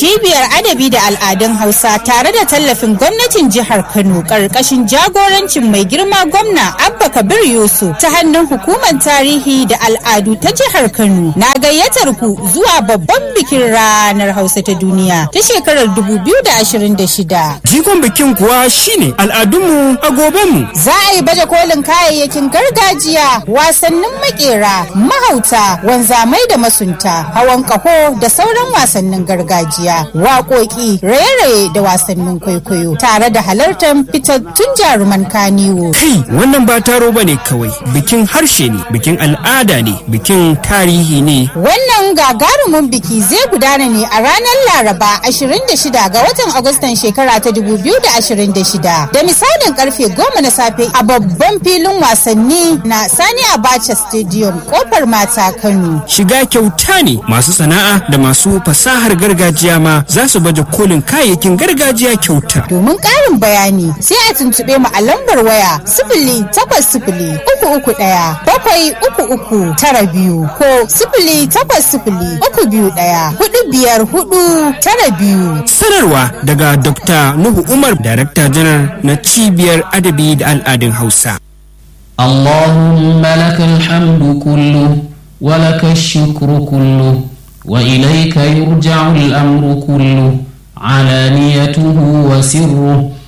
cibiyar adabi da al'adun hausa tare da tallafin gwamnatin jihar kano ƙarƙashin jagorancin mai girma gwamna abba kabir yusuf ta hannun hukumar tarihi da al'adu ta jihar kano na gayyatar ku zuwa babban bikin ranar hausa ta duniya ta shekarar 2026 Jigon bikin kuwa shine al'adunmu a gobenmu. za a yi baje kolin kayayyakin gargajiya wasannin makera mahauta wanzamai da masunta hawan kaho da sauran wasannin gargajiya waƙoƙi raye-raye da wasannin kwaikwayo tare da halartar fitattun jaruman kaniwo Kai wannan ba taro ba ne kawai bikin harshe ne bikin al'ada ne bikin tarihi ne. Wannan gagarumin biki zai gudana ne a ranar Laraba 26 ga watan Agustan shekara ta 2026 da misalin karfe 10 na safe a babban filin wasanni na Sani Abacha Stadium kofar mata Kano. Shiga kyauta ne masu sana'a da masu fasahar gargajiya ma za su baje kolin kayayyakin gargajiya kyauta. Domin ƙarin bayani sai a tuntuɓe mu a lambar waya sifili takwas sifili uku uku ɗaya bakwai uku uku tara biyu ko sifili takwas sifili uku biyu ɗaya hudu biyar hudu tara biyu. Sanarwa daga Dr. Nuhu Umar, Darakta Janar na Cibiyar Adabi da Al'adun Hausa. اللهم لك الحمد كله ولك الشكر كله وإليك يرجع الأمر كله علانيته وسره